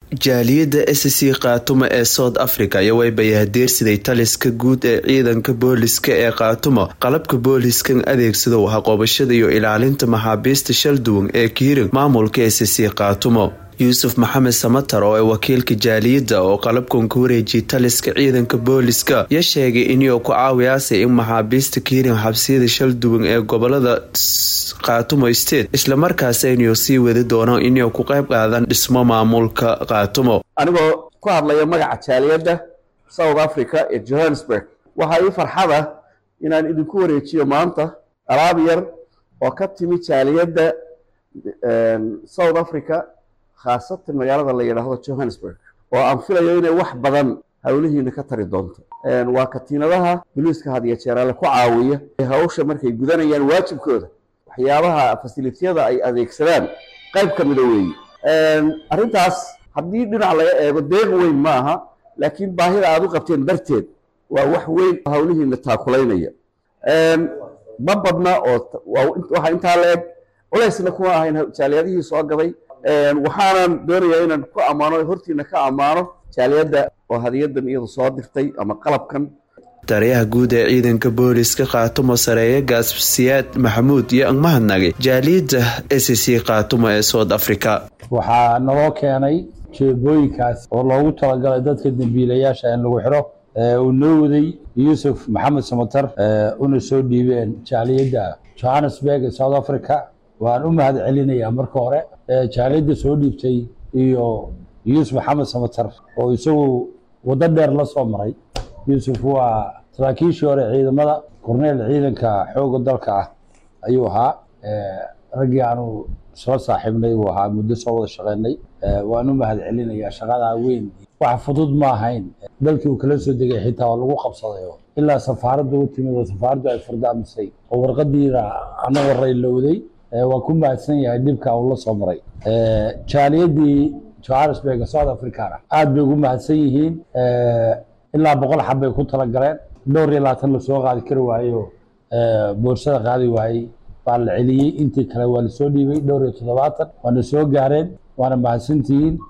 jaaliyadda s c khaatumo ee south africa ayaa way bayahadeersiday taliska guud ee ciidanka booliska ee khaatumo qalabka booliskan adeegsadow haqoobashada iyo ilaalinta maxaabiista shalduwan ee kiirin maamulka s c khaatumo yuusuf maxamed samatar oo ay wakiilka jaaliyadda oo qalabkan ka wareejiyay taliska ciidanka booliska ya sheegay inuu ku caawiyaasay in maxaabiista kiirin xabsiyada shalduwan ee gobolada khaatumo state islamarkaas inuu sii wadi doono inuu ku qayb qaadan dhismo maamulka khaatumo anigoo ku hadlaya magaca jaaliyadda south africa ee johannesburg waxaa ii farxada inaan idinku wareejiyo maanta alaab yar oo ka timi jaaliyadda south africa khaasatan magaalada la yidhaahdo johannesburg oo aan filayo inay wax badan howlihiina ka tari doonto waa katiinadaha boliiska hadiyo jeeraale ku caawiya hawsha markay gudanayaan waajibkooda waxyaabaha fasilitiyada ay adeegsadaan qayb ka mida weeye arrintaas haddii dhinac laga eego deeq weyn ma aha laakiin baahida aad u qabteen darteed waa wax weyn howlihiina taakulaynaya ma badna oo waxaa intaa la eg culaysna kuma ahayn jaaliyadihii soo gaday waxaanan doonayaa inaan ku ammaano hortiina ka ammaano jaaliyadda oo hadiyadan iyadu soo dirtay ama qalabkan taliyaha guud ee ciidanka booliska khaatumo sareeye gaassiyaad maxamuud iyo angmahadnagay jaaliyadda s c khaatumo ee south africa waxaa naloo keenay jeebooyinkaas oo loogu talagalay dadka dembiilayaasha in lagu xiro uu noo waday yuusuf maxamed samatar una soo dhiibeen jaaliyadda johannesburg ee south africa waan u mahad celinayaa marka hore jaaliyadda soo dhiibtay iyo yuusuf maxamed samatar oo isagu waddo dheer la soo maray yuusuf waa saraakiishii hore ciidamada korneel ciidanka xooga dalka ah ayuu ahaa raggii aanu soo saaxiibnay buu ahaa muddo soo wada shaqeynay waan u mahad celinayaa shaqadaa weyn wax fudud ma ahayn dalkii uu kala soo degay xitaa oo lagu qabsadayo ilaa safaaradda u timid oo safaaraddu ay fardaamisay oo warqadiina ana waraylowday waan ku mahadsan yahay dhibka uu la soo maray jaaliyadii johannesburg south africana aada bay ugu mahadsan yihiin ilaa boqol xab bay ku talagaleen dhowr iyo labaatan lasoo qaadi kari waayo boorsada qaadi waayey baa la celiyey intii kale waa lasoo dhiibay dhowr iyo toddobaatan waana soo gaareen waana mahadsantihiin